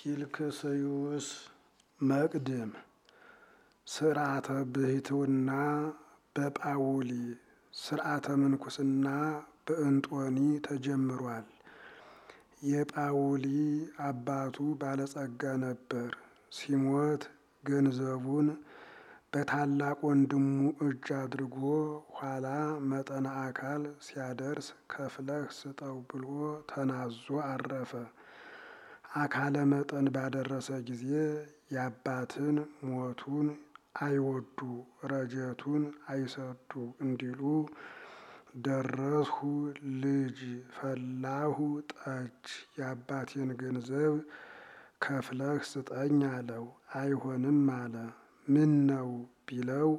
ኪልክስዩስ መቅድም ስርዓተ ብሕትውና በጳውሊ ስርዓተ ምንኩስና በእንጦኒ ተጀምሯል። የጳውሊ አባቱ ባለጸጋ ነበር። ሲሞት ገንዘቡን በታላቅ ወንድሙ እጅ አድርጎ ኋላ መጠነ አካል ሲያደርስ ከፍለህ ስጠው ብሎ ተናዞ አረፈ። አካለ መጠን ባደረሰ ጊዜ የአባትን ሞቱን አይወዱ ረጀቱን አይሰዱ እንዲሉ ደረስሁ ልጅ ፈላሁ ጠጅ የአባቴን ገንዘብ ከፍለህ ስጠኝ አለው። አይሆንም አለ። ምን ነው ቢለው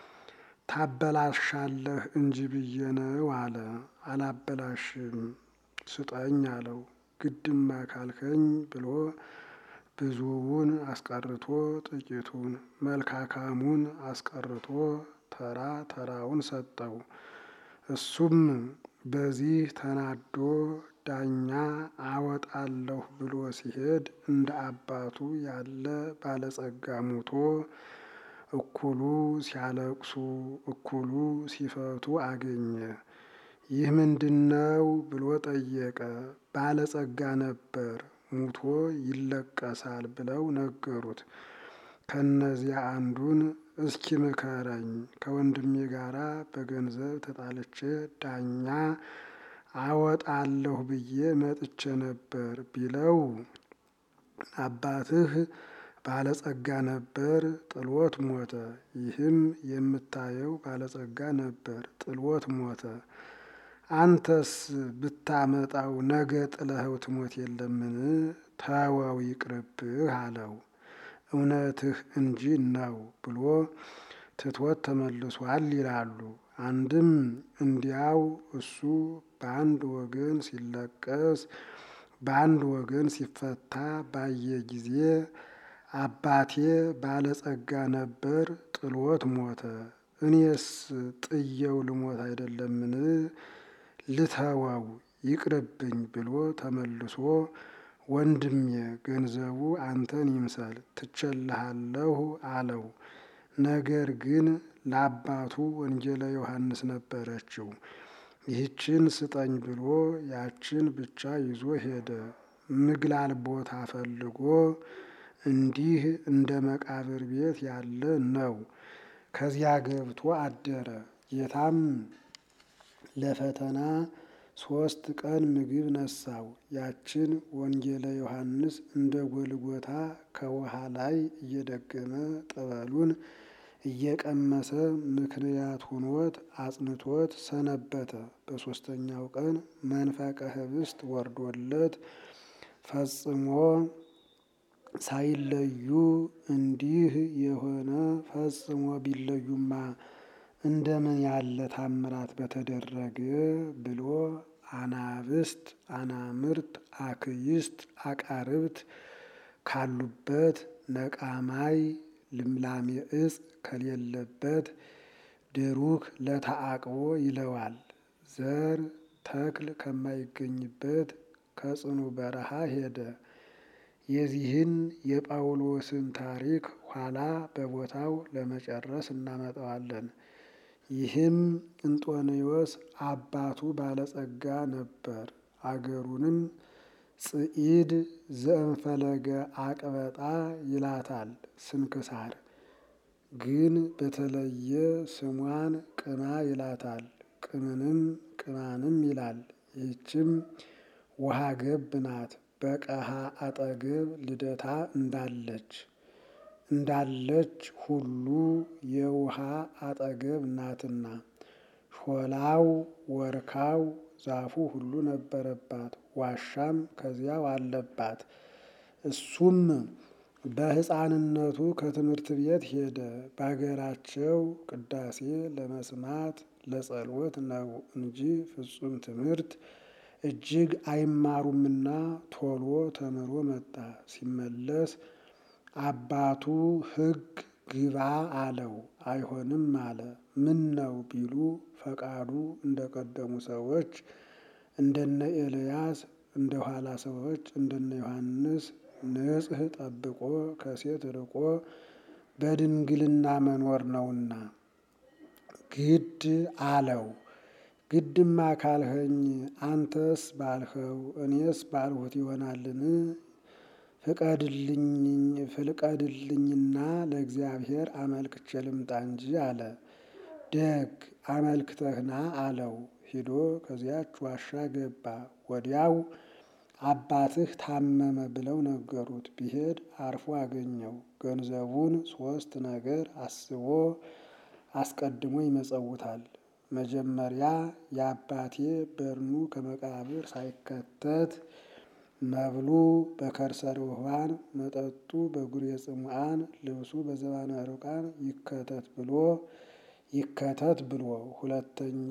ታበላሻለህ እንጂ ብዬ ነው አለ። አላበላሽም ስጠኝ አለው። ግድማ ካልከኝ ብሎ ብዙውን አስቀርቶ ጥቂቱን መልካካሙን አስቀርቶ ተራ ተራውን ሰጠው። እሱም በዚህ ተናዶ ዳኛ አወጣለሁ ብሎ ሲሄድ እንደ አባቱ ያለ ባለጸጋ ሙቶ እኩሉ ሲያለቅሱ እኩሉ ሲፈቱ አገኘ። ይህ ምንድነው ብሎ ጠየቀ። ባለጸጋ ነበር ሙቶ ይለቀሳል ብለው ነገሩት። ከነዚያ አንዱን እስኪ ምከረኝ ከወንድሜ ጋራ በገንዘብ ተጣልቼ ዳኛ አወጣለሁ ብዬ መጥቼ ነበር ቢለው አባትህ ባለጸጋ ነበር ጥሎት ሞተ። ይህም የምታየው ባለጸጋ ነበር ጥሎት ሞተ። አንተስ ብታመጣው ነገ ጥለኸው ትሞት የለምን? ተወው ይቅርብህ አለው። እውነትህ እንጂ ነው ብሎ ትቶት ተመልሷል ይላሉ። አንድም እንዲያው እሱ በአንድ ወገን ሲለቀስ በአንድ ወገን ሲፈታ ባየ ጊዜ አባቴ ባለጸጋ ነበር ጥሎት ሞተ፣ እኔስ ጥየው ልሞት አይደለምን? ልተወው ይቅርብኝ ብሎ ተመልሶ ወንድሜ ገንዘቡ አንተን ይምሰል ትቸልሃለሁ አለው። ነገር ግን ለአባቱ ወንጌለ ዮሐንስ ነበረችው። ይህችን ስጠኝ ብሎ ያችን ብቻ ይዞ ሄደ። ምግላል ቦታ ፈልጎ እንዲህ እንደ መቃብር ቤት ያለ ነው። ከዚያ ገብቶ አደረ። ጌታም ለፈተና ሶስት ቀን ምግብ ነሳው። ያችን ወንጌለ ዮሐንስ እንደ ጎልጎታ ከውሃ ላይ እየደገመ ጠበሉን እየቀመሰ ምክንያት ሁኖት አጽንቶት ሰነበተ። በሦስተኛው ቀን መንፈቀ ኅብስት ወርዶለት ፈጽሞ ሳይለዩ እንዲህ የሆነ ፈጽሞ ቢለዩማ እንደምን ያለ ታምራት በተደረገ ብሎ አናብስት፣ አናምርት፣ አክይስት፣ አቃርብት ካሉበት ነቃማይ ልምላሜ እጽ ከሌለበት ድሩክ ለተአቅቦ ይለዋል። ዘር ተክል ከማይገኝበት ከጽኑ በረሃ ሄደ። የዚህን የጳውሎስን ታሪክ ኋላ በቦታው ለመጨረስ እናመጣዋለን። ይህም እንጦንዮስ አባቱ ባለጸጋ ነበር። አገሩንም ጽዒድ ዘእንፈለገ አቅበጣ ይላታል ስንክሳር። ግን በተለየ ስሟን ቅማ ይላታል። ቅምንም ቅማንም ይላል። ይህችም ውሃ ገብ ናት። በቀሃ አጠገብ ልደታ እንዳለች እንዳለች ሁሉ የውሃ አጠገብ ናትና ሾላው ወርካው ዛፉ ሁሉ ነበረባት። ዋሻም ከዚያው አለባት። እሱም በሕፃንነቱ ከትምህርት ቤት ሄደ። በአገራቸው ቅዳሴ ለመስማት ለጸሎት ነው እንጂ ፍጹም ትምህርት እጅግ አይማሩምና ቶሎ ተምሮ መጣ። ሲመለስ አባቱ ሕግ ግባ አለው። አይሆንም አለ። ምን ነው ቢሉ ፈቃዱ እንደ ቀደሙ ሰዎች እንደነ ኤልያስ እንደ ኋላ ሰዎች እንደነ ዮሐንስ ንጽሕ ጠብቆ ከሴት ርቆ በድንግልና መኖር ነውና ግድ አለው። ግድማ ካልኸኝ አንተስ ባልኸው እኔስ ባልሁት ይሆናልን? ፍቀድልኝና ለእግዚአብሔር አመልክቼ ልምጣ እንጂ አለ። ደግ አመልክተህና አለው። ሂዶ ከዚያች ዋሻ ገባ። ወዲያው አባትህ ታመመ ብለው ነገሩት። ቢሄድ አርፎ አገኘው። ገንዘቡን ሶስት ነገር አስቦ አስቀድሞ ይመጸውታል። መጀመሪያ የአባቴ በድኑ ከመቃብር ሳይከተት መብሉ በከርሰ ርሑባን መጠጡ በጉሬ ጽሙዓን ልብሱ በዘባነ ሩቃን ይከተት ብሎ ይከተት ብሎ ሁለተኛ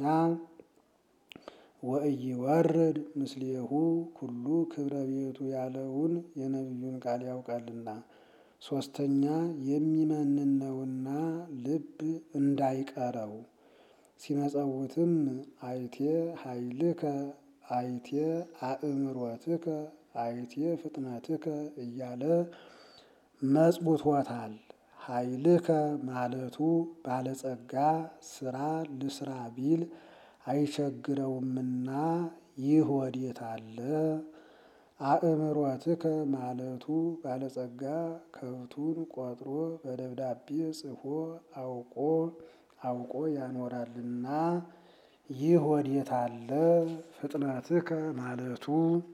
ወኢይወርድ ምስሌሁ ኩሉ ክብረ ቤቱ ያለውን የነቢዩን ቃል ያውቃልና። ሶስተኛ የሚመንነውና ልብ እንዳይቀረው ሲመጸውትም አይቴ ኃይልከ አይቴ አእምሮትከ አይቴ ፍጥነትከ እያለ መጽውቶታል። ኃይልከ ማለቱ ባለጸጋ ስራ ልስራ ቢል አይቸግረውምና ይህ ወዴት አለ? አእምሮትከ ማለቱ ባለጸጋ ከብቱን ቆጥሮ በደብዳቤ ጽፎ አውቆ አውቆ ያኖራልና ይህ ወዴት አለ? ፍጥነትከ ማለቱ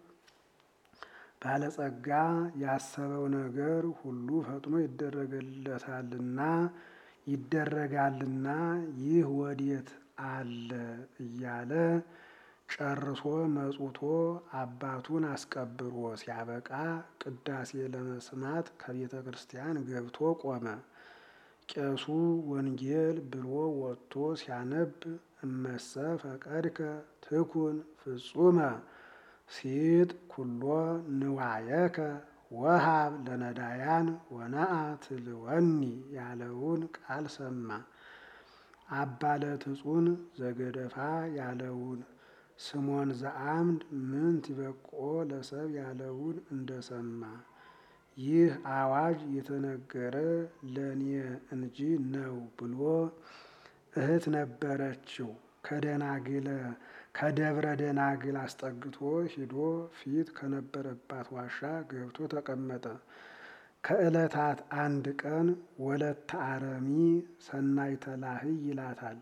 ባለጸጋ ያሰበው ነገር ሁሉ ፈጥኖ ይደረግለታልና ይደረጋልና ይህ ወዴት አለ እያለ ጨርሶ መጽውቶ አባቱን አስቀብሮ ሲያበቃ ቅዳሴ ለመስማት ከቤተ ክርስቲያን ገብቶ ቆመ። ቄሱ ወንጌል ብሎ ወጥቶ ሲያነብ እመሰ ፈቀድከ ትኩን ፍጹመ ሲጥ ኩሎ ንዋየከ ወሃብ ለነዳያን ወነአ ትልወኒ ያለውን ቃል ሰማ። አባ ለትጹን ዘገደፋ ያለውን ስሞን ዘአምድ ምንት ይበቆ ለሰብ ያለውን እንደሰማ ይህ አዋጅ የተነገረ ለእኔ እንጂ ነው ብሎ እህት ነበረችው ከደናግለ ከደብረ ደናግል አስጠግቶ ሂዶ ፊት ከነበረባት ዋሻ ገብቶ ተቀመጠ። ከዕለታት አንድ ቀን ወለተ አረሚ ሰናይተ ላህይ ይላታል።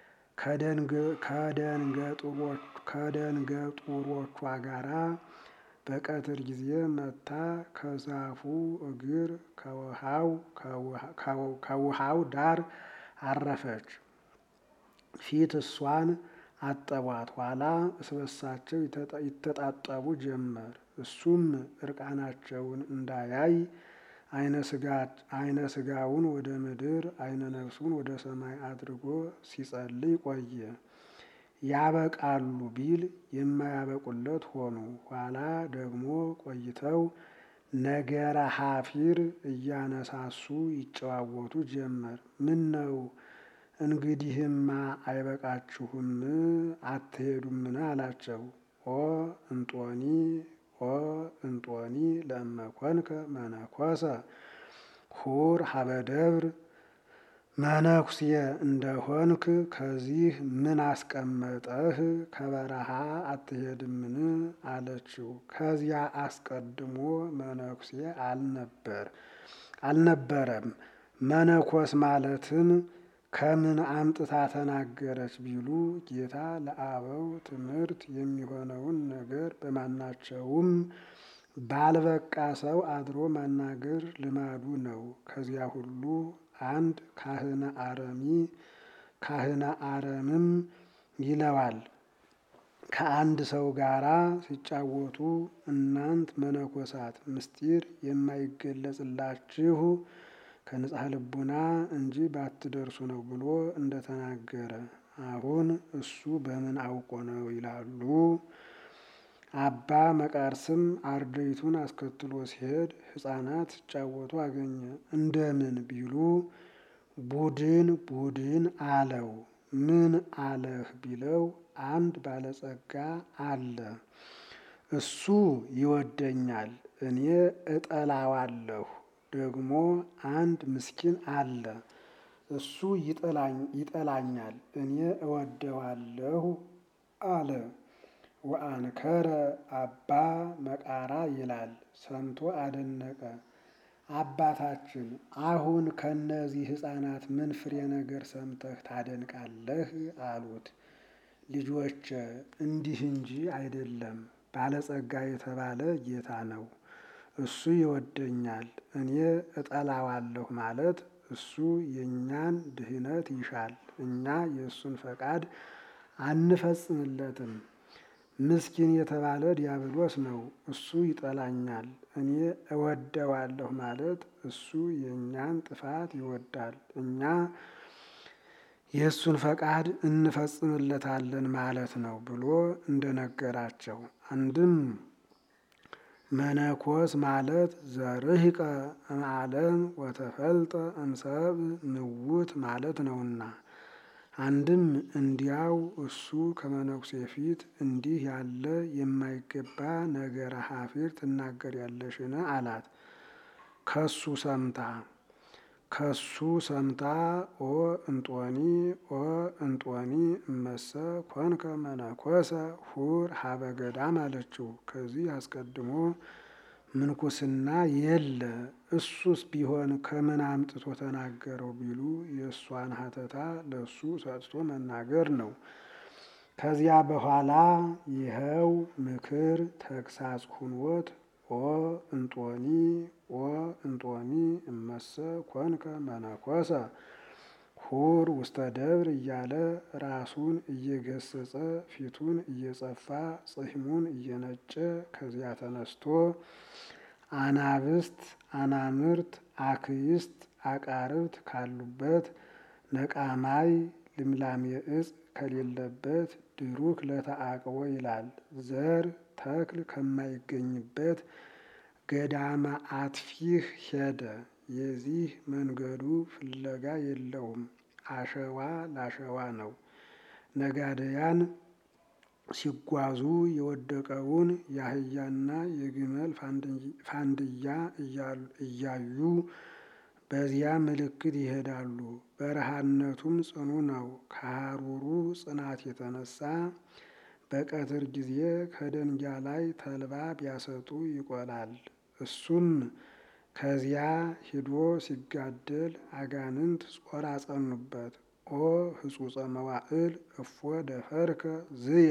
ከደንገጡሮቿ ጋራ በቀትር ጊዜ መታ ከዛፉ እግር ከውሃው ዳር አረፈች። ፊት እሷን አጠቧት። ኋላ እስበሳቸው ይተጣጠቡ ጀመር። እሱም እርቃናቸውን እንዳያይ አይነ ስጋውን ወደ ምድር አይነ ነፍሱን ወደ ሰማይ አድርጎ ሲጸልይ ቆየ። ያበቃሉ ቢል የማያበቁለት ሆኑ። ኋላ ደግሞ ቆይተው ነገረ ሐፊር እያነሳሱ ይጨዋወቱ ጀመር። ምን ነው እንግዲህማ አይበቃችሁም አትሄዱምን? አላቸው። ኦ እንጦኒ ኦ እንጦኒ ለእመኮንከ መነኮሰ ሁር ሀበ ደብር መነኩሴ እንደሆንክ ከዚህ ምን አስቀመጠህ? ከበረሃ አትሄድምን? አለችው። ከዚያ አስቀድሞ መነኩሴ አልነበር አልነበረም። መነኮስ ማለትን ከምን አምጥታ ተናገረች ቢሉ ጌታ ለአበው ትምህርት የሚሆነውን ነገር በማናቸውም ባልበቃ ሰው አድሮ ማናገር ልማዱ ነው። ከዚያ ሁሉ አንድ ካህነ አረሚ ካህነ አረምም ይለዋል። ከአንድ ሰው ጋራ ሲጫወቱ እናንት መነኮሳት ምስጢር የማይገለጽላችሁ ከንጽሐ ልቡና እንጂ ባትደርሱ ነው ብሎ እንደተናገረ አሁን እሱ በምን አውቆ ነው ይላሉ። አባ መቃርስም አርድእቱን አስከትሎ ሲሄድ ሕፃናት ሲጫወቱ አገኘ። እንደምን ቢሉ ቡድን ቡድን አለው። ምን አለህ ቢለው አንድ ባለጸጋ አለ። እሱ ይወደኛል፣ እኔ እጠላዋለሁ። ደግሞ አንድ ምስኪን አለ፣ እሱ ይጠላኛል፣ እኔ እወደዋለሁ አለ። ወአንከረ አባ መቃራ ይላል ሰምቶ አደነቀ። አባታችን አሁን ከነዚህ ሕፃናት ምን ፍሬ ነገር ሰምተህ ታደንቃለህ? አሉት። ልጆቼ እንዲህ እንጂ አይደለም፣ ባለጸጋ የተባለ ጌታ ነው። እሱ ይወደኛል፣ እኔ እጠላዋለሁ ማለት እሱ የእኛን ድህነት ይሻል፣ እኛ የእሱን ፈቃድ አንፈጽምለትም። ምስኪን የተባለ ዲያብሎስ ነው፣ እሱ ይጠላኛል፣ እኔ እወደዋለሁ ማለት እሱ የእኛን ጥፋት ይወዳል፣ እኛ የእሱን ፈቃድ እንፈጽምለታለን ማለት ነው ብሎ እንደነገራቸው አንድም መነኮስ ማለት ዘርህቀ እምዓለም ወተፈልጠ እምሰብ ምውት ማለት ነውና፣ አንድም እንዲያው እሱ ከመነኩሴ ፊት እንዲህ ያለ የማይገባ ነገረ ሐፊር ትናገሪያለሽን? አላት። ከሱ ሰምታ ከሱ ሰምታ ኦ እንጦኒ ኦ እንጦኒ እመሰ ኮንከ መነኮሰ ሁር ሀበ ገዳም አለችው። ከዚህ አስቀድሞ ምንኩስና የለ እሱስ ቢሆን ከምን አምጥቶ ተናገረው ቢሉ የእሷን ሀተታ ለእሱ ሰጥቶ መናገር ነው። ከዚያ በኋላ ይኸው ምክር ተግሳጽ ሁኖት ኦ እንጦኒ ኦ እንጦኒ እመሰ ኮንከ መነኮሰ ሁር ውስተ ደብር እያለ ራሱን እየገሰጸ ፊቱን እየጸፋ ጽሕሙን እየነጨ ከዚያ ተነስቶ አናብስት አናምርት አክይስት አቃርብት ካሉበት ነቃማይ ልምላሜ እጽ ከሌለበት ድሩክ ለተአቅቦ ይላል ዘር ተክል ከማይገኝበት ገዳመ አትፊህ ሄደ። የዚህ መንገዱ ፍለጋ የለውም፣ አሸዋ ላሸዋ ነው። ነጋደያን ሲጓዙ የወደቀውን የአህያና የግመል ፋንድያ እያዩ በዚያ ምልክት ይሄዳሉ። በረሃነቱም ጽኑ ነው። ከሐሩሩ ጽናት የተነሳ በቀትር ጊዜ ከደንጊያ ላይ ተልባ ቢያሰጡ ይቆላል። እሱም ከዚያ ሂዶ ሲጋደል አጋንንት ጾር አጸኑበት። ኦ ህጹጸ መዋዕል እፎ ደፈርከ ዝየ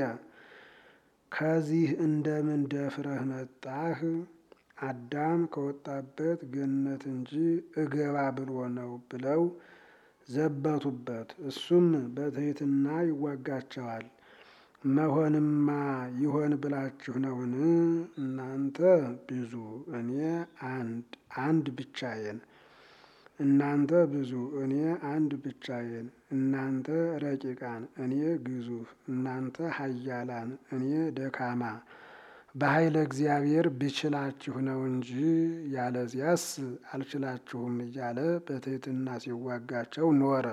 ከዚህ እንደምን ደፍረህ መጣህ? አዳም ከወጣበት ገነት እንጂ እገባ ብሎ ነው ብለው ዘበቱበት። እሱም በትሕትና ይዋጋቸዋል። መሆንማ ይሆን ብላችሁ ነውን? እናንተ ብዙ እኔ አንድ አንድ ብቻዬን እናንተ ብዙ እኔ አንድ ብቻዬን፣ እናንተ ረቂቃን እኔ ግዙፍ፣ እናንተ ኃያላን እኔ ደካማ፣ በኃይለ እግዚአብሔር ብችላችሁ ነው እንጂ ያለዚያስ አልችላችሁም እያለ በትሕትና ሲዋጋቸው ኖረ።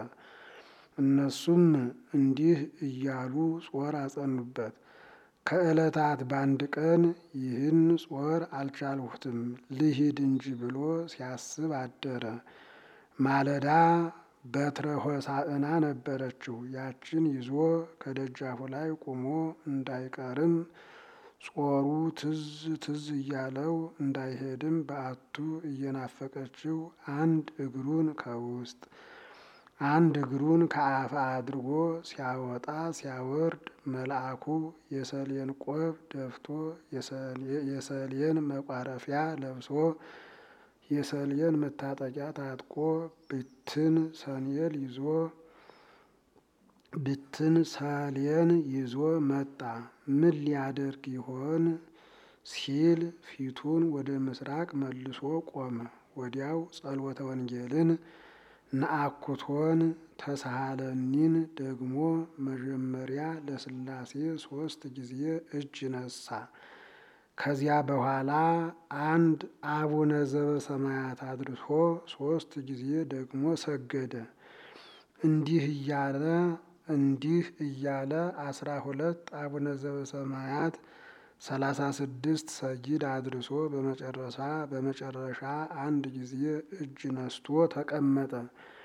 እነሱም እንዲህ እያሉ ጾር አጸኑበት። ከዕለታት በአንድ ቀን ይህን ጾር አልቻልሁትም ልሂድ እንጂ ብሎ ሲያስብ አደረ። ማለዳ በትረ ሆሳዕና ነበረችው። ያችን ይዞ ከደጃፉ ላይ ቆሞ እንዳይቀርም ጾሩ ትዝ ትዝ እያለው እንዳይሄድም በአቱ እየናፈቀችው አንድ እግሩን ከውስጥ አንድ እግሩን ከአፋ አድርጎ ሲያወጣ ሲያወርድ መልአኩ የሰሌን ቆብ ደፍቶ የሰሌን መቋረፊያ ለብሶ የሰሌን መታጠቂያ ታጥቆ ብትን ሰንየል ይዞ ብትን ሰሌን ይዞ መጣ። ምን ሊያደርግ ይሆን ሲል ፊቱን ወደ ምስራቅ መልሶ ቆመ። ወዲያው ጸሎተ ወንጌልን ነአኩቶን ተሳሃለኒን ደግሞ መጀመሪያ ለሥላሴ ሦስት ጊዜ እጅ ነሳ። ከዚያ በኋላ አንድ አቡነ ዘበሰማያት አድርሶ ሦስት ጊዜ ደግሞ ሰገደ። እንዲህ እያለ እንዲህ እያለ አስራ ሁለት አቡነ ዘበሰማያት ሰላሳ ስድስት ሰጊድ አድርሶ በመጨረሻ በመጨረሻ አንድ ጊዜ እጅ ነስቶ ተቀመጠ።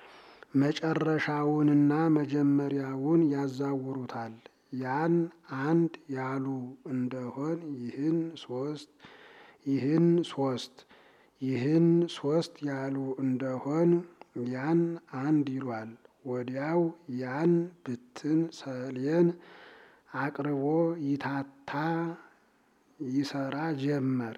መጨረሻውንና መጀመሪያውን ያዛውሩታል። ያን አንድ ያሉ እንደሆን ይህን ሶስት ይህን ሶስት ይህን ሶስት ያሉ እንደሆን ያን አንድ ይሏል። ወዲያው ያን ብትን ሰሌን አቅርቦ ይታታ ይሰራ ጀመር።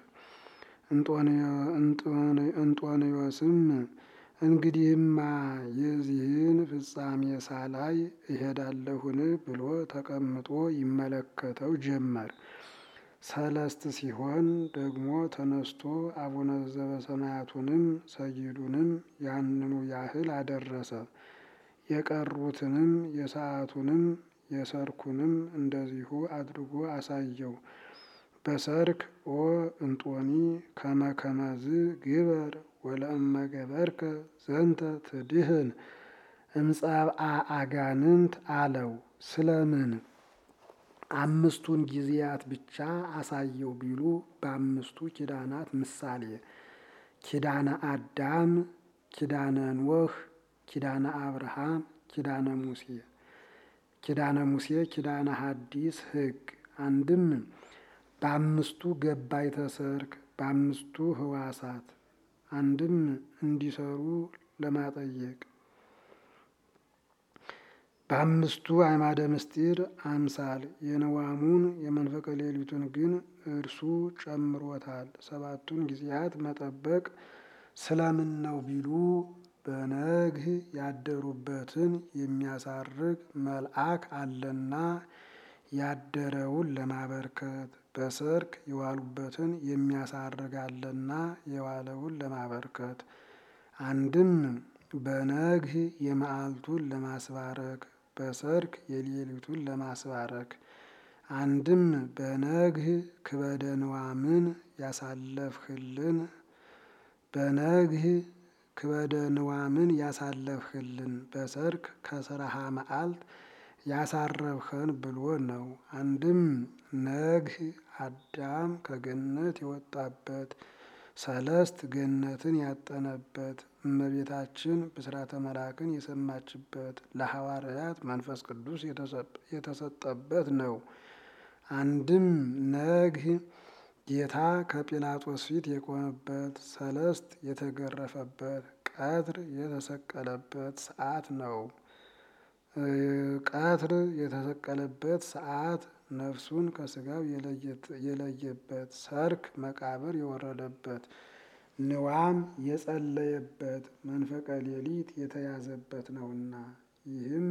እንጦንዮስም እንግዲህማ የዚህን ፍጻሜ ሳላይ እሄዳለሁን ብሎ ተቀምጦ ይመለከተው ጀመር። ሰለስት ሲሆን ደግሞ ተነስቶ አቡነ ዘበሰማያቱንም ሰጊዱንም ያንኑ ያህል አደረሰ። የቀሩትንም የሰዓቱንም የሰርኩንም እንደዚሁ አድርጎ አሳየው። በሰርክ ኦ እንጦኒ ከመከመዝ ግበር ወለእመ ገበርከ ዘንተ ትድህን እምጸብአ አጋንንት አለው። ስለምን አምስቱን ጊዜያት ብቻ አሳየው ቢሉ በአምስቱ ኪዳናት ምሳሌ ኪዳነ አዳም፣ ኪዳነ ኖህ፣ ኪዳነ አብርሃም፣ ኪዳነ ሙሴ ኪዳነ ሙሴ ኪዳነ ሐዲስ ሕግ አንድም በአምስቱ ገባይተ ሰርክ በአምስቱ ህዋሳት አንድም እንዲሰሩ ለማጠየቅ በአምስቱ አዕማደ ምስጢር አምሳል የነዋሙን የመንፈቀ ሌሊቱን ግን እርሱ ጨምሮታል። ሰባቱን ጊዜያት መጠበቅ ስለምን ነው ቢሉ በነግህ ያደሩበትን የሚያሳርግ መልአክ አለና ያደረውን ለማበርከት በሰርክ የዋሉበትን የሚያሳርግ አለና የዋለውን ለማበርከት አንድም በነግህ የመዓልቱን ለማስባረክ በሰርክ የሌሊቱን ለማስባረክ አንድም በነግህ ክበደ ንዋምን ያሳለፍህልን በነግህ ክበደ ንዋምን ያሳለፍህልን በሰርክ ከስራሃ መዓልት ያሳረፍኸን ብሎ ነው። አንድም ነግህ አዳም ከገነት የወጣበት ሰለስት ገነትን ያጠነበት እመቤታችን ብስራተ መልአክን የሰማችበት ለሐዋርያት መንፈስ ቅዱስ የተሰጠበት ነው። አንድም ነግህ ጌታ ከጲላጦስ ፊት የቆመበት ሰለስት የተገረፈበት ቀትር የተሰቀለበት ሰዓት ነው። ቀትር የተሰቀለበት ሰዓት ነፍሱን ከስጋው የለየበት ሰርክ መቃብር የወረደበት ንዋም የጸለየበት መንፈቀ ሌሊት የተያዘበት ነውና ይህም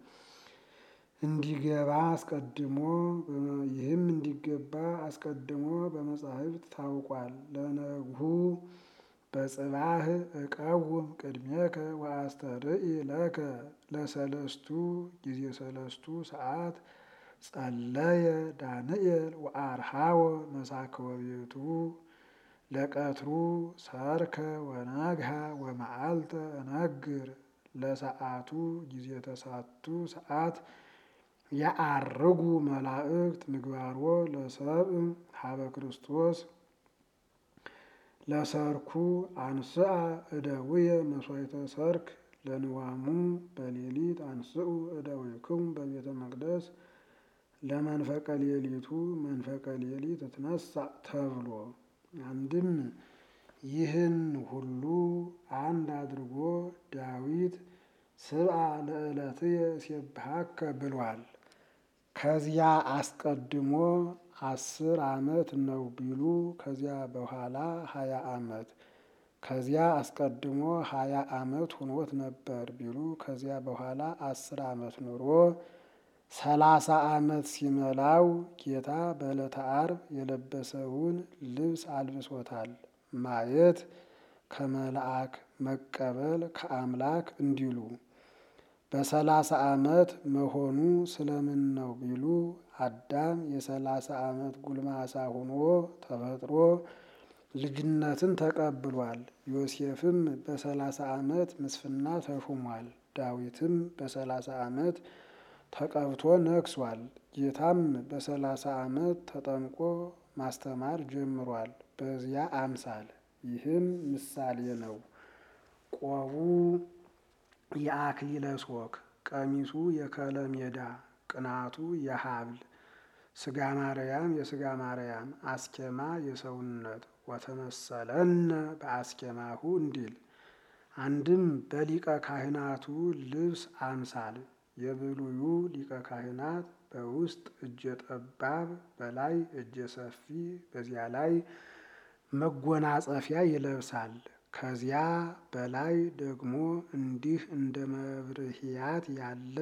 እንዲገባ አስቀድሞ ይህም እንዲገባ አስቀድሞ በመጻሕፍት ታውቋል። ለነግሁ በጽባህ እቀውም ቅድሜከ ወአስተርኢ ለከ ለሰለስቱ ጊዜ ሰለስቱ ሰዓት ጸለየ ዳንኤል ወአርሃወ መሳክወ ቤቱ ለቀትሩ ሰርከ ወነግሃ ወመዓልተ እነግር ለሰዓቱ ጊዜ ተሳቱ ሰዓት ያአርጉ መላእክት ምግባርዎ ለሰብእ ሀበ ክርስቶስ ለሰርኩ አንስአ እደውየ መስዋዕተ ሰርክ ለንዋሙ በሌሊት አንስኡ እደዊክሙ በቤተ መቅደስ ለመንፈቀ ሌሊቱ መንፈቀ ሌሊት እትነሳ ተብሎ አንድም ይህን ሁሉ አንድ አድርጎ ዳዊት ስብአ ለዕለትየ እሴብሐከ ብሏል። ከዚያ አስቀድሞ አስር ዓመት ነው ቢሉ ከዚያ በኋላ ሀያ ዓመት ከዚያ አስቀድሞ ሀያ ዓመት ሁኖት ነበር ቢሉ ከዚያ በኋላ አስር ዓመት ኑሮ ሰላሳ ዓመት ሲመላው ጌታ በዕለተ ዓርብ የለበሰውን ልብስ አልብሶታል። ማየት ከመልአክ መቀበል ከአምላክ እንዲሉ በሰላሳ ዓመት መሆኑ ስለምን ነው ቢሉ አዳም የሰላሳ ዓመት ጉልማሳ ሆኖ ተፈጥሮ ልጅነትን ተቀብሏል። ዮሴፍም በሰላሳ ዓመት ምስፍና ተሹሟል። ዳዊትም በሰላሳ ዓመት ተቀብቶ ነግሷል። ጌታም በሰላሳ ዓመት ተጠምቆ ማስተማር ጀምሯል። በዚያ አምሳል ይህም ምሳሌ ነው። ቆቡ የአክሊለ ሦክ፣ ቀሚሱ የከለሜዳ፣ ቅናቱ የሀብል፣ ስጋ ማርያም የስጋ ማርያም፣ አስኬማ የሰውነት ወተመሰለነ በአስኬማሁ እንዲል አንድም በሊቀ ካህናቱ ልብስ አምሳል የብሉዩ ሊቀ ካህናት በውስጥ እጀ ጠባብ በላይ እጀ ሰፊ በዚያ ላይ መጎናጸፊያ ይለብሳል። ከዚያ በላይ ደግሞ እንዲህ እንደ መብርህያት ያለ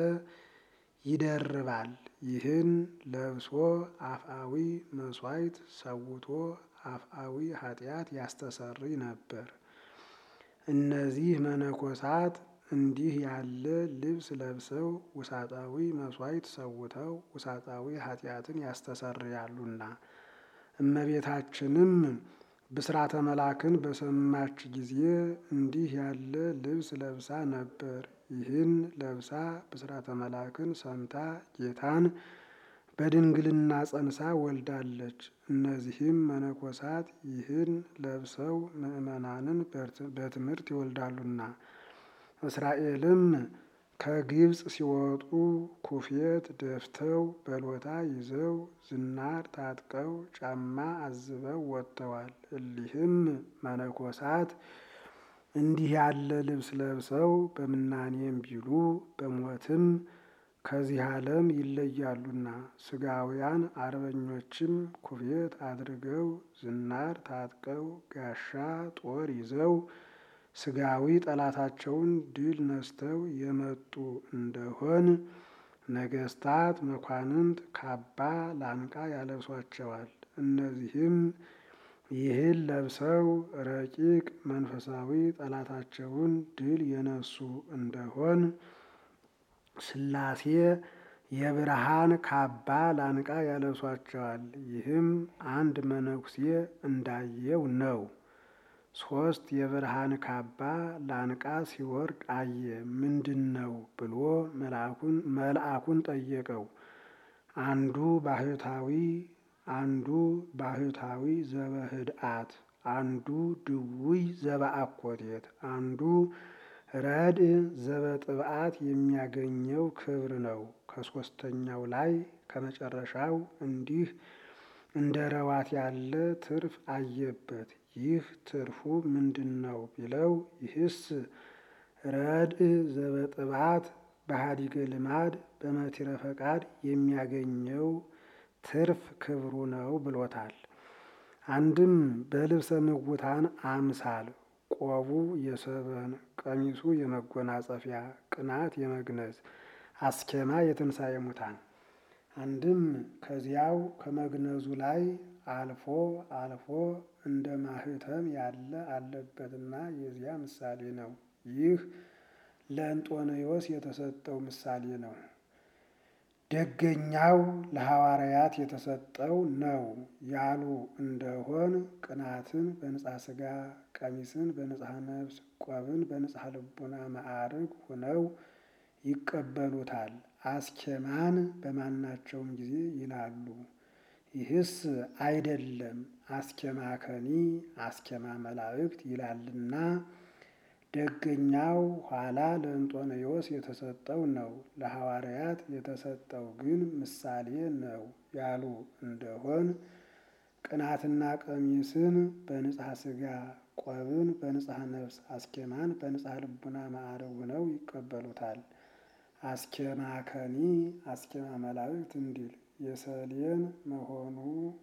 ይደርባል። ይህን ለብሶ አፍአዊ መሥዋዕት ሰውቶ አፍአዊ ኃጢአት ያስተሰርይ ነበር። እነዚህ መነኮሳት እንዲህ ያለ ልብስ ለብሰው ውሳጣዊ መሥዋዕት ሰውተው ውሳጣዊ ኃጢአትን ያስተሰርያሉና። እመቤታችንም ብስራተ መላክን በሰማች ጊዜ እንዲህ ያለ ልብስ ለብሳ ነበር። ይህን ለብሳ ብስራተ መላክን ሰምታ ጌታን በድንግልና ጸንሳ ወልዳለች። እነዚህም መነኮሳት ይህን ለብሰው ምዕመናንን በትምህርት ይወልዳሉና። እስራኤልም ከግብፅ ሲወጡ ኩፌት ደፍተው በሎታ ይዘው ዝናር ታጥቀው ጫማ አዝበው ወጥተዋል። እሊህም መነኮሳት እንዲህ ያለ ልብስ ለብሰው በምናኔም ቢሉ በሞትም ከዚህ ዓለም ይለያሉና። ስጋውያን አርበኞችም ኩፌት አድርገው ዝናር ታጥቀው ጋሻ ጦር ይዘው ስጋዊ ጠላታቸውን ድል ነስተው የመጡ እንደሆን ነገስታት መኳንንት ካባ ላንቃ ያለብሷቸዋል። እነዚህም ይህን ለብሰው ረቂቅ መንፈሳዊ ጠላታቸውን ድል የነሱ እንደሆን ሥላሴ የብርሃን ካባ ላንቃ ያለብሷቸዋል። ይህም አንድ መነኩሴ እንዳየው ነው። ሶስት የብርሃን ካባ ላንቃ ሲወርድ አየ። ምንድን ነው ብሎ መልአኩን ጠየቀው። አንዱ ባህታዊ አንዱ ባህታዊ ዘበህድአት አንዱ ድውይ ዘበአኮቴት አንዱ ረድእ ዘበጥብዓት የሚያገኘው ክብር ነው። ከሶስተኛው ላይ ከመጨረሻው እንዲህ እንደ ረዋት ያለ ትርፍ አየበት። ይህ ትርፉ ምንድን ነው ቢለው ይህስ ረድእ ዘበጥብዓት በሃዲገ ልማድ በመቲረ ፈቃድ የሚያገኘው ትርፍ ክብሩ ነው ብሎታል። አንድም በልብሰ ምውታን አምሳል ቆቡ የሰበን ቀሚሱ የመጎናጸፊያ ቅናት የመግነዝ አስኬማ የትንሣኤ ሙታን አንድም ከዚያው ከመግነዙ ላይ አልፎ አልፎ እንደ ማህተም ያለ አለበትና የዚያ ምሳሌ ነው። ይህ ለእንጦንዮስ የተሰጠው ምሳሌ ነው። ደገኛው ለሐዋርያት የተሰጠው ነው ያሉ እንደሆን ቅናትን በንጽሐ ሥጋ፣ ቀሚስን በንጽሐ ነፍስ፣ ቆብን በንጽሐ ልቡና ማዕርግ ሆነው ይቀበሉታል። አስኬማን በማናቸውም ጊዜ ይላሉ። ይህስ አይደለም አስኬማ ከኒ አስኬማ መላእክት ይላልና ደገኛው ኋላ ለእንጦንዮስ የተሰጠው ነው። ለሐዋርያት የተሰጠው ግን ምሳሌ ነው ያሉ እንደሆን ቅናትና ቀሚስን በንጽሐ ሥጋ፣ ቆብን በንጽሐ ነፍስ፣ አስኬማን በንጽሐ ልቡና ማዕረግ ሆነው ይቀበሉታል። አስኬማ ከኒ አስኬማ መላእክት እንዲል የሰሌን መሆኑ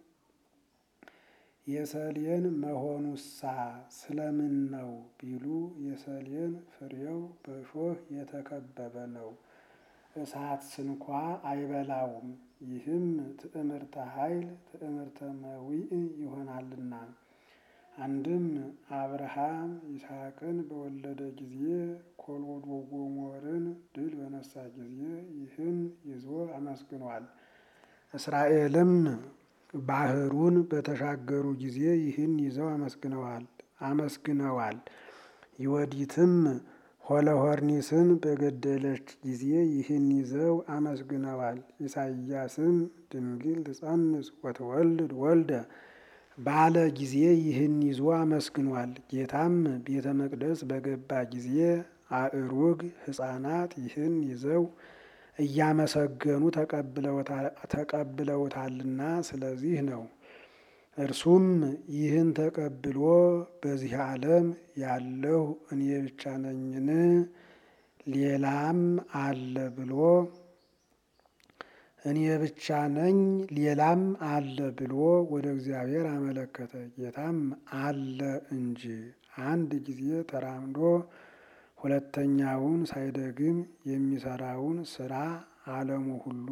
የሰሌን መሆኑሳ ስለምን ነው ቢሉ የሰሌን ፍሬው በእሾህ የተከበበ ነው፣ እሳት ስንኳ አይበላውም። ይህም ትዕምርተ ኃይል ትዕምርተ መዊዕ ይሆናልና። አንድም አብርሃም ይስሐቅን በወለደ ጊዜ ኮልወዶ ጎሞርን ድል በነሳ ጊዜ ይህን ይዞ አመስግኗል። እስራኤልም ባህሩን በተሻገሩ ጊዜ ይህን ይዘው አመስግነዋል አመስግነዋል። ይወዲትም ሆለሆርኒስን በገደለች ጊዜ ይህን ይዘው አመስግነዋል። ኢሳይያስም ድንግል ትጸንስ ወትወልድ ወልደ ባለ ጊዜ ይህን ይዞ አመስግኗል። ጌታም ቤተ መቅደስ በገባ ጊዜ አእሩግ ሕፃናት ይህን ይዘው እያመሰገኑ ተቀብለውታልና ስለዚህ ነው። እርሱም ይህን ተቀብሎ በዚህ ዓለም ያለሁ እኔ ብቻ ነኝን? ሌላም አለ ብሎ እኔ ብቻ ነኝ ሌላም አለ ብሎ ወደ እግዚአብሔር አመለከተ። ጌታም አለ እንጂ አንድ ጊዜ ተራምዶ ሁለተኛውን ሳይደግም የሚሰራውን ስራ ዓለሙ ሁሉ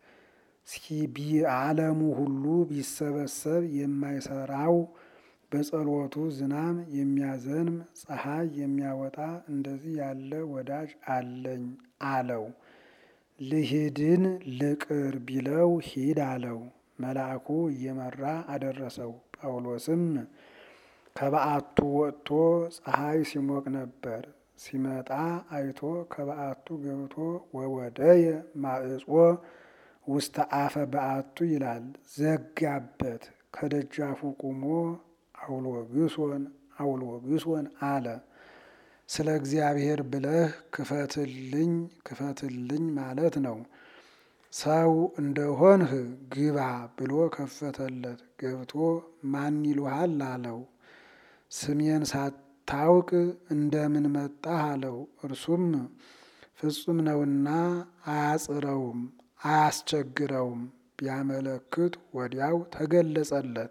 ዓለሙ ሁሉ ቢሰበሰብ የማይሰራው በጸሎቱ ዝናም የሚያዘንም ፀሐይ የሚያወጣ እንደዚህ ያለ ወዳጅ አለኝ አለው። ልሂድን ልቅር ቢለው ሂድ አለው። መልአኩ እየመራ አደረሰው። ጳውሎስም ከበዓቱ ወጥቶ ፀሐይ ሲሞቅ ነበር። ሲመጣ አይቶ ከበዓቱ ገብቶ ወወደየ ማዕጾ ውስተ አፈ በዓቱ ይላል። ዘጋበት። ከደጃፉ ቁሞ አውሎግሶን አውሎግሶን አለ። ስለ እግዚአብሔር ብለህ ክፈትልኝ ክፈትልኝ ማለት ነው። ሰው እንደሆንህ ግባ ብሎ ከፈተለት። ገብቶ ማን ይሉሃል አለው። ስሜን ሳታውቅ እንደምን መጣህ አለው። እርሱም ፍጹም ነውና አያጽረውም አያስቸግረውም። ቢያመለክት ወዲያው ተገለጸለት።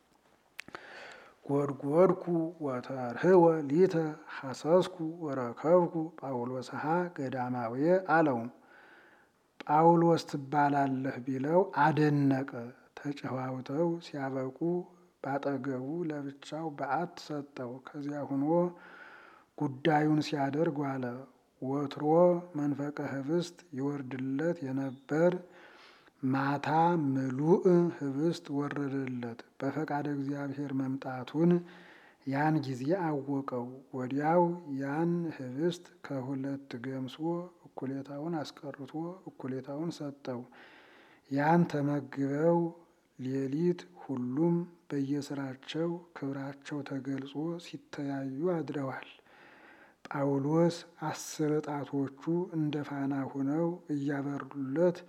ጎድጎድኩ ወተርህወ ሊተ ሐሰስኩ ወረከብኩ ጳውሎስሃ ገዳማዊ አለው። ጳውሎስ ትባላለህ ቢለው አደነቀ። ተጨዋውተው ሲያበቁ ባጠገቡ ለብቻው በዓት ሰጠው። ከዚያ ሆኖ ጉዳዩን ሲያደርግ ዋለ። ወትሮ መንፈቀ ህብስት ይወርድለት የነበር ማታ ምሉእ ህብስት ወረደለት። በፈቃደ እግዚአብሔር መምጣቱን ያን ጊዜ አወቀው። ወዲያው ያን ህብስት ከሁለት ገምሶ እኩሌታውን አስቀርቶ እኩሌታውን ሰጠው። ያን ተመግበው ሌሊት ሁሉም በየስራቸው ክብራቸው ተገልጾ ሲተያዩ አድረዋል። ጳውሎስ አስር ጣቶቹ እንደ ፋና ሆነው እያበሩለት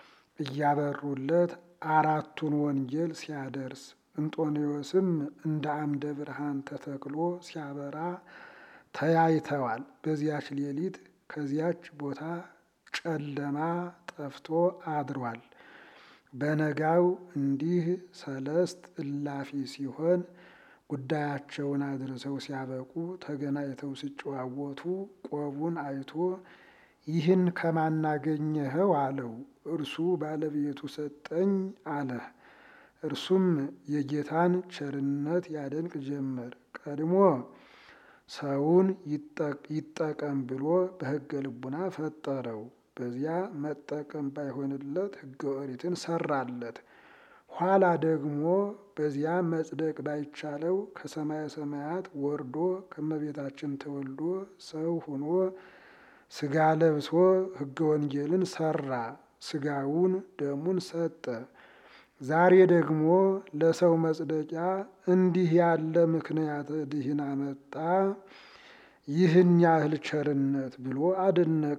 እያበሩለት አራቱን ወንጌል ሲያደርስ እንጦንዮስም እንደ አምደ ብርሃን ተተክሎ ሲያበራ ተያይተዋል። በዚያች ሌሊት ከዚያች ቦታ ጨለማ ጠፍቶ አድሯል። በነጋው እንዲህ ሰለስት እላፊ ሲሆን ጉዳያቸውን አድርሰው ሲያበቁ ተገናኝተው ሲጨዋወቱ ቆቡን አይቶ ይህን ከማናገኘኸው አለው። እርሱ ባለቤቱ ሰጠኝ አለ። እርሱም የጌታን ቸርነት ያደንቅ ጀመር። ቀድሞ ሰውን ይጠቀም ብሎ በሕገ ልቡና ፈጠረው። በዚያ መጠቀም ባይሆንለት ሕገ ኦሪትን ሰራለት። ኋላ ደግሞ በዚያ መጽደቅ ባይቻለው ከሰማየ ሰማያት ወርዶ ከመቤታችን ተወልዶ ሰው ሆኖ ስጋ ለብሶ ሕገ ወንጌልን ሰራ። ስጋውን ደሙን ሰጠ። ዛሬ ደግሞ ለሰው መጽደቂያ እንዲህ ያለ ምክንያት ድህን አመጣ። ይህን ያህል ቸርነት ብሎ አደነቀ።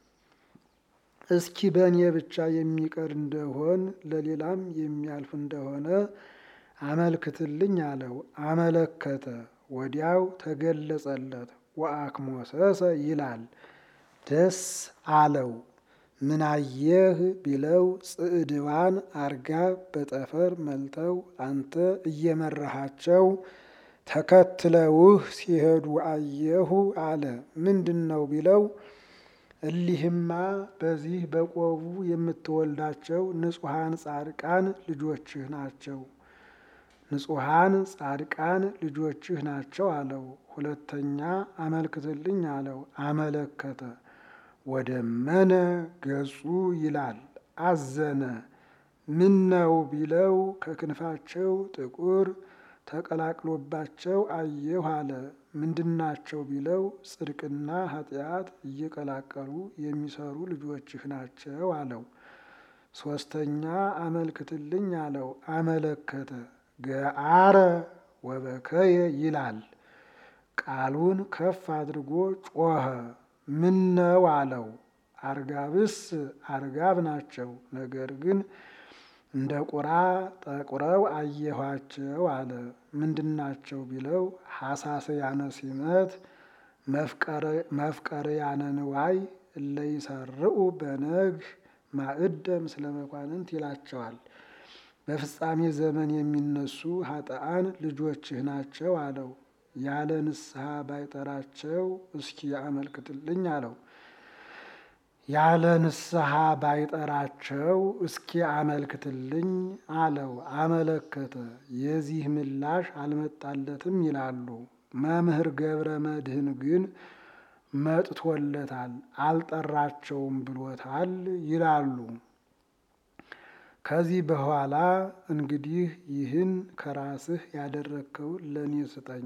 እስኪ በእኔ ብቻ የሚቀር እንደሆን ለሌላም የሚያልፍ እንደሆነ አመልክትልኝ አለው። አመለከተ። ወዲያው ተገለጸለት። ወአክሞሰሰ ይላል ደስ አለው። ምናየህ ቢለው ጽዕድዋን አርጋብ በጠፈር መልተው አንተ እየመራሃቸው ተከትለውህ ሲሄዱ አየሁ አለ። ምንድን ነው ቢለው እሊህማ በዚህ በቆቡ የምትወልዳቸው ንጹሐን ጻድቃን ልጆችህ ናቸው። ንጹሐን ጻድቃን ልጆችህ ናቸው አለው። ሁለተኛ አመልክትልኝ አለው። አመለከተ። ወደመነ ገጹ ይላል አዘነ። ምን ነው ቢለው ከክንፋቸው ጥቁር ተቀላቅሎባቸው አየሁ አለ። ምንድናቸው ቢለው ጽድቅና ኃጢአት እየቀላቀሉ የሚሰሩ ልጆችህ ናቸው አለው። ሶስተኛ አመልክትልኝ አለው። አመለከተ። ገአረ ወበከየ ይላል። ቃሉን ከፍ አድርጎ ጮኸ። ምን ነው አለው። አርጋብስ አርጋብ ናቸው፣ ነገር ግን እንደ ቁራ ጠቁረው አየኋቸው አለ። ምንድናቸው ቢለው ሐሳስያነ ሲመት መፍቀርያነ ንዋይ እለ ይሰርዑ በነግህ ማዕደ ምስለ መኳንንት ይላቸዋል። በፍጻሜ ዘመን የሚነሱ ኃጥአን ልጆችህ ናቸው አለው። ያለ ንስሐ ባይጠራቸው እስኪ አመልክትልኝ አለው። ያለ ንስሐ ባይጠራቸው እስኪ አመልክትልኝ አለው። አመለከተ። የዚህ ምላሽ አልመጣለትም ይላሉ። መምህር ገብረ መድኅን ግን መጥቶለታል፣ አልጠራቸውም ብሎታል ይላሉ። ከዚህ በኋላ እንግዲህ ይህን ከራስህ ያደረግከውን ለእኔ ስጠኝ፣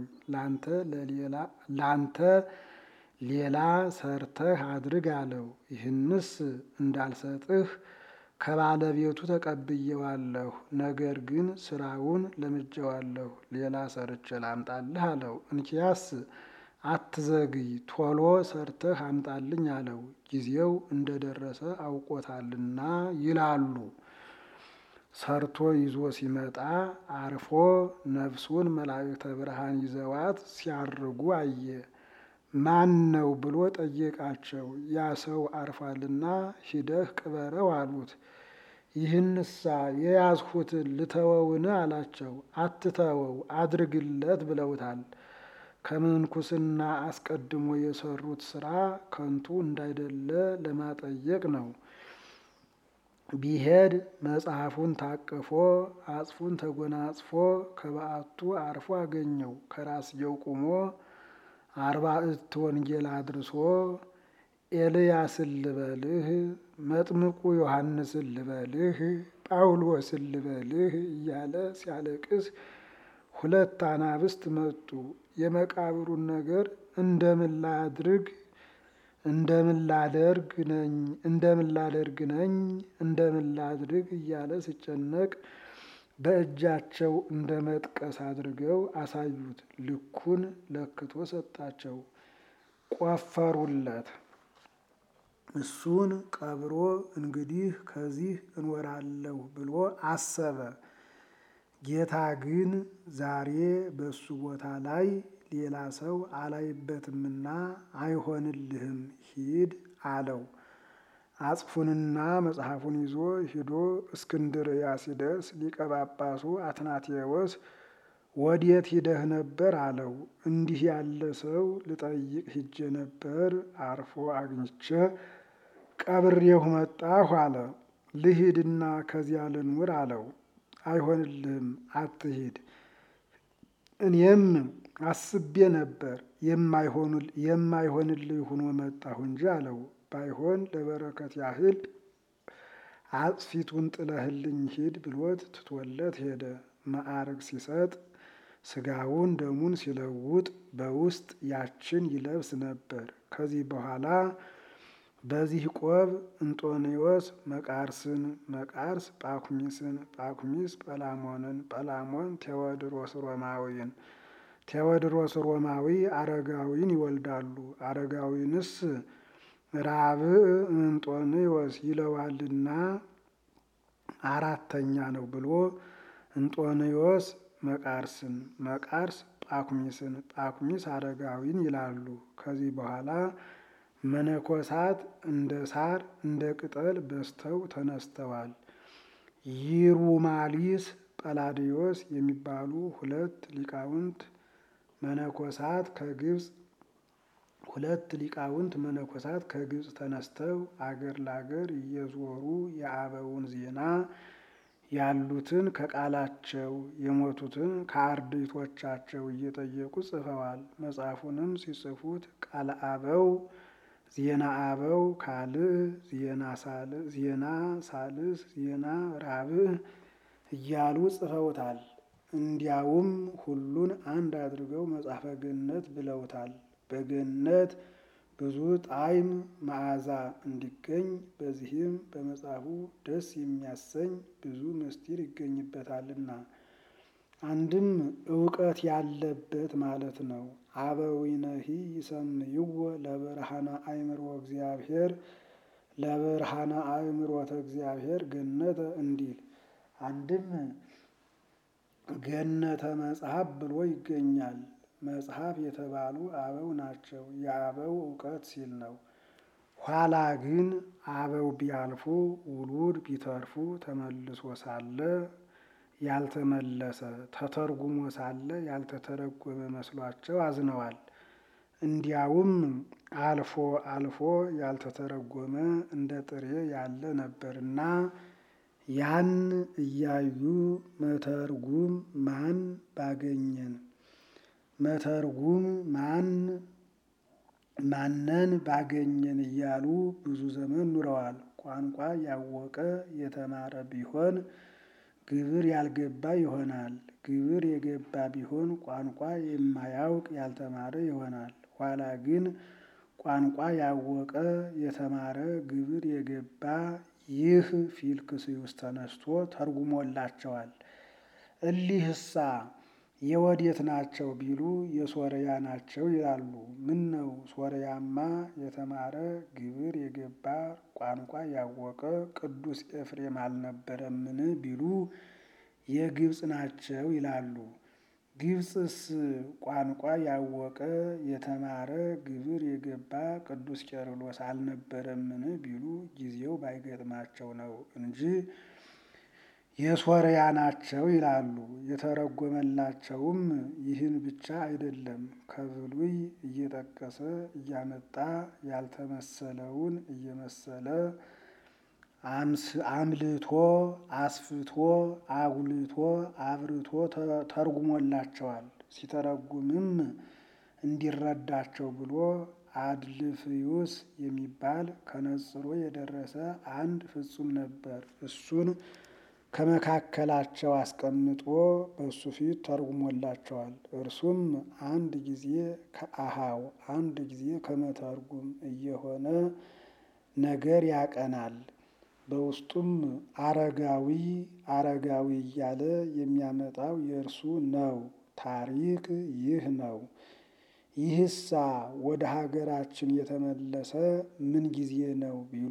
ላንተ ሌላ ሰርተህ አድርግ አለው። ይህንስ እንዳልሰጥህ ከባለቤቱ ተቀብየዋለሁ፣ ነገር ግን ስራውን ለምጄዋለሁ፣ ሌላ ሰርቼ ላምጣልህ አለው። እንኪያስ አትዘግይ፣ ቶሎ ሰርተህ አምጣልኝ አለው። ጊዜው እንደደረሰ አውቆታልና ይላሉ። ሰርቶ ይዞ ሲመጣ አርፎ ነፍሱን መላእክተ ብርሃን ይዘዋት ሲያርጉ አየ። ማን ነው ብሎ ጠየቃቸው። ያ ሰው አርፏልና ሂደህ ቅበረው አሉት። ይህንሳ የያዝሁትን ልተወውን አላቸው። አትተወው አድርግለት ብለውታል። ከምንኩስና አስቀድሞ የሰሩት ስራ ከንቱ እንዳይደለ ለማጠየቅ ነው። ቢሄድ መጽሐፉን ታቅፎ አጽፉን ተጎናጽፎ ከበዓቱ አርፎ አገኘው። ከራስጌው ቁሞ አርባዕት ወንጌል አድርሶ ኤልያስን ልበልህ፣ መጥምቁ ዮሐንስን ልበልህ፣ ጳውሎስን ልበልህ እያለ ሲያለቅስ ሁለት አናብስት መጡ። የመቃብሩን ነገር እንደምን ላድርግ እንደምን ላደርግ ነኝ እንደምን ላደርግ ነኝ እንደምን ላድርግ እያለ ሲጨነቅ በእጃቸው እንደ መጥቀስ አድርገው አሳዩት። ልኩን ለክቶ ሰጣቸው። ቆፈሩለት። እሱን ቀብሮ እንግዲህ ከዚህ እኖራለሁ ብሎ አሰበ። ጌታ ግን ዛሬ በሱ ቦታ ላይ ሌላ ሰው አላይበትምና አይሆንልህም፣ ሂድ አለው። አጽፉንና መጽሐፉን ይዞ ሂዶ እስክንድርያ ሲደርስ ሊቀ ጳጳሱ አትናቴዎስ ወዴት ሂደህ ነበር አለው። እንዲህ ያለ ሰው ልጠይቅ ሂጄ ነበር፣ አርፎ አግኝቼ ቀብሬሁ መጣሁ አለ። ልሂድና ከዚያ ልኑር አለው። አይሆንልህም፣ አትሂድ። እኔም አስቤ ነበር የማይሆንልህ ሆኖ መጣሁ እንጂ አለው። ባይሆን ለበረከት ያህል አጽፊቱን ጥለህልኝ ሂድ ብሎት ትቶለት ሄደ። ማዕረግ ሲሰጥ ስጋውን ደሙን ሲለውጥ በውስጥ ያችን ይለብስ ነበር። ከዚህ በኋላ በዚህ ቆብ እንጦንዮስ መቃርስን፣ መቃርስ ጳኩሚስን፣ ጳኩሚስ ጰላሞንን፣ ጰላሞን ቴዎድሮስ ሮማዊን፣ ቴዎድሮስ ሮማዊ አረጋዊን ይወልዳሉ። አረጋዊንስ ራብዕ እንጦንዮስ ይለዋልና አራተኛ ነው ብሎ እንጦንዮስ መቃርስን፣ መቃርስ ጳኩሚስን፣ ጳኩሚስ አረጋዊን ይላሉ። ከዚህ በኋላ መነኮሳት እንደ ሳር እንደ ቅጠል በዝተው ተነስተዋል። ይሩማሊስ ጰላዲዮስ የሚባሉ ሁለት ሊቃውንት መነኮሳት ከግብፅ ሁለት ሊቃውንት መነኮሳት ከግብፅ ተነስተው አገር ለአገር እየዞሩ የአበውን ዜና ያሉትን ከቃላቸው የሞቱትን ከአርድእቶቻቸው እየጠየቁ ጽፈዋል። መጽሐፉንም ሲጽፉት ቃለ አበው ዜና አበው ካልዕ፣ ዜና ሳልስ፣ ዜና ራብዕ እያሉ ጽፈውታል። እንዲያውም ሁሉን አንድ አድርገው መጽሐፈ ገነት ብለውታል። በገነት ብዙ ጣዕም መዓዛ እንዲገኝ በዚህም በመጽሐፉ ደስ የሚያሰኝ ብዙ ምስጢር ይገኝበታልና አንድም እውቀት ያለበት ማለት ነው። አበዊነሂ ይሰምይዎ ለብርሃነ አእምሮ እግዚአብሔር ለብርሃነ አእምሮተ እግዚአብሔር ገነተ እንዲል አንድም ገነተ መጽሐፍ ብሎ ይገኛል። መጽሐፍ የተባሉ አበው ናቸው። የአበው እውቀት ሲል ነው። ኋላ ግን አበው ቢያልፉ ውሉድ ቢተርፉ ተመልሶ ሳለ ያልተመለሰ ተተርጉሞ ሳለ ያልተተረጎመ መስሏቸው አዝነዋል። እንዲያውም አልፎ አልፎ ያልተተረጎመ እንደ ጥሬ ያለ ነበርና ያን እያዩ መተርጉም ማን ባገኘን መተርጉም ማን ማነን ባገኘን እያሉ ብዙ ዘመን ኑረዋል። ቋንቋ ያወቀ የተማረ ቢሆን ግብር ያልገባ ይሆናል። ግብር የገባ ቢሆን ቋንቋ የማያውቅ ያልተማረ ይሆናል። ኋላ ግን ቋንቋ ያወቀ የተማረ ግብር የገባ ይህ ፊልክስዩስ ተነስቶ ተርጉሞላቸዋል። እሊህሳ የወዴት ናቸው ቢሉ የሶርያ ናቸው ይላሉ። ምን ነው ሶርያማ የተማረ ግብር የገባ ቋንቋ ያወቀ ቅዱስ ኤፍሬም አልነበረምን ቢሉ የግብፅ ናቸው ይላሉ። ግብፅስ ቋንቋ ያወቀ የተማረ ግብር የገባ ቅዱስ ቄርሎስ አልነበረምን ቢሉ ጊዜው ባይገጥማቸው ነው እንጂ የሶርያ ናቸው ይላሉ። የተረጎመላቸውም ይህን ብቻ አይደለም፣ ከብሉይ እየጠቀሰ እያመጣ ያልተመሰለውን እየመሰለ አምልቶ አስፍቶ አጉልቶ አብርቶ ተርጉሞላቸዋል። ሲተረጉምም እንዲረዳቸው ብሎ አድልፍዩስ የሚባል ከነጽሮ የደረሰ አንድ ፍጹም ነበር። እሱን ከመካከላቸው አስቀምጦ በእሱ ፊት ተርጉሞላቸዋል። እርሱም አንድ ጊዜ ከአሃው አንድ ጊዜ ከመተርጉም እየሆነ ነገር ያቀናል። በውስጡም አረጋዊ አረጋዊ እያለ የሚያመጣው የእርሱ ነው። ታሪክ ይህ ነው። ይህሳ ወደ ሀገራችን የተመለሰ ምን ጊዜ ነው ቢሉ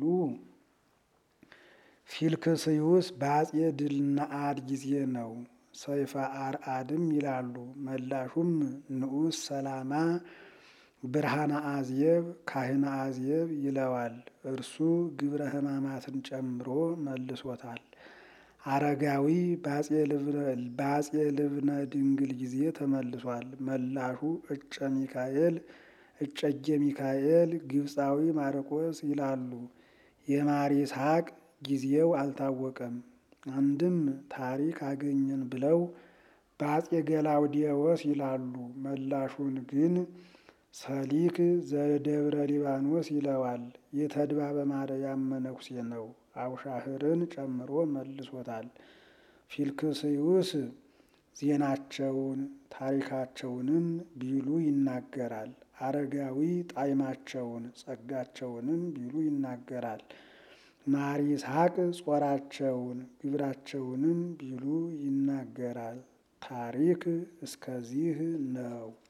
ፊልክስዩስ በአጼ ድልነአድ ጊዜ ነው። ሰይፈ አርአድም ይላሉ። መላሹም ንዑስ ሰላማ ብርሃነ አዝየብ ካህነ አዝየብ ይለዋል። እርሱ ግብረ ሕማማትን ጨምሮ መልሶታል። አረጋዊ በአጼ ልብነ ድንግል ጊዜ ተመልሷል። መላሹ እጨ ሚካኤል እጨጌ ሚካኤል ግብፃዊ ማርቆስ ይላሉ። የማር ይስሐቅ ጊዜው አልታወቀም። አንድም ታሪክ አገኘን ብለው በአጼ ገላውዲዮስ ይላሉ። መላሹን ግን ሰሊክ ዘደብረ ሊባኖስ ይለዋል። የተድባበ ማርያም መነኩሴ ነው። አውሻህርን ጨምሮ መልሶታል። ፊልክስዩስ ዜናቸውን ታሪካቸውንም ቢሉ ይናገራል። አረጋዊ ጣዕማቸውን ጸጋቸውንም ቢሉ ይናገራል። ማር ይስሐቅ ጾራቸውን ግብራቸውንም ቢሉ ይናገራል። ታሪክ እስከዚህ ነው።